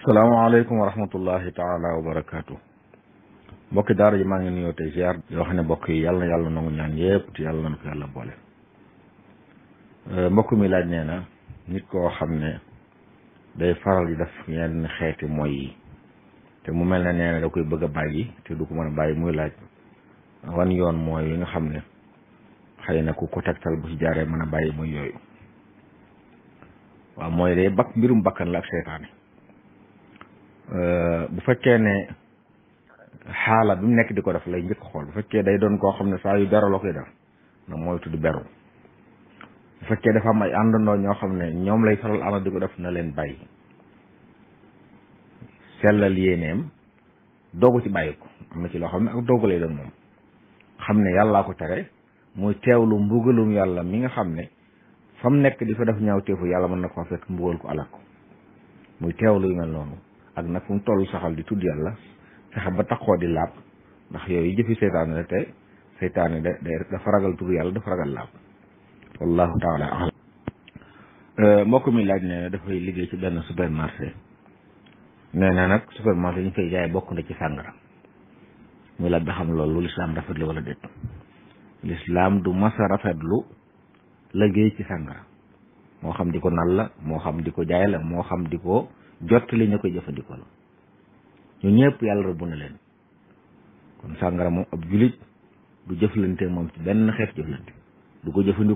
salaamaaleykum wa rahmatullahi taala wa barakaatu mbokki daara ji maa ngi nuyoo tey ziar yoo xam ne mbokk yi yàlla na yàlla nangu ñaan yëpp te yàlla na ko yàlla boole mbokk mi laaj nee na nit koo xam ne day faral di def yenn xeeti mooy yi te mu mel ne nee na da koy bëgg a bàyyi te du ko mën a bàyyi muy laaj wan yoon mooy yi nga xam ne xëy na ku ko tegtal bu ci jaaree mën a bàyyi mooy yooyu waaw mooy day bakk mbirum bakkan la ak seytaane bu fekkee ne xaala bi mu nekk di ko def lay njëkk xool bu fekkee day doon koo xam ne saa yu beru la koy def na mooy tudd beru bu fekkee dafa am ay àndandoo ñoo xam ne ñoom lay faral ànd di ko def na leen bàyyi sellal yéeneem doogu ci bàyyi ko am na ci loo xam ne ak doogu lay doon moom xam ne yàllaa ko tere muy teewlu mbugalum yàlla mi nga xam ne fa mu nekk di fa def ñaaw teefu yàlla mën na ko fekk mbugal ko alak ko muy teewlu yu mel noonu ak nag fu mu toll saxal di tudd yàlla fexe ba taxoo di laab ndax yooyu jëfi seytaane la te seytaane da dafa ragal tudd yàlla dafa ragal laab wallahu taala alam mbokk mi laaj ne dafay liggéey ci benn supermarché nee na nag supermarché yi ñu fay jaay bokk na ci sàngara muy laaj ba xam loolu lislaam rafetlu wala déet lislaam du masa rafetlu liggéey ci sàngara moo xam di ko nal la moo xam di ko jaay la moo xam di ko jot li ñu koy jëfandikoo la ñu ñëpp yàlla rëbb na leen kon sàngara moom ab julit du jëflante moom ci benn xeet jëflante du ko jëfandikoo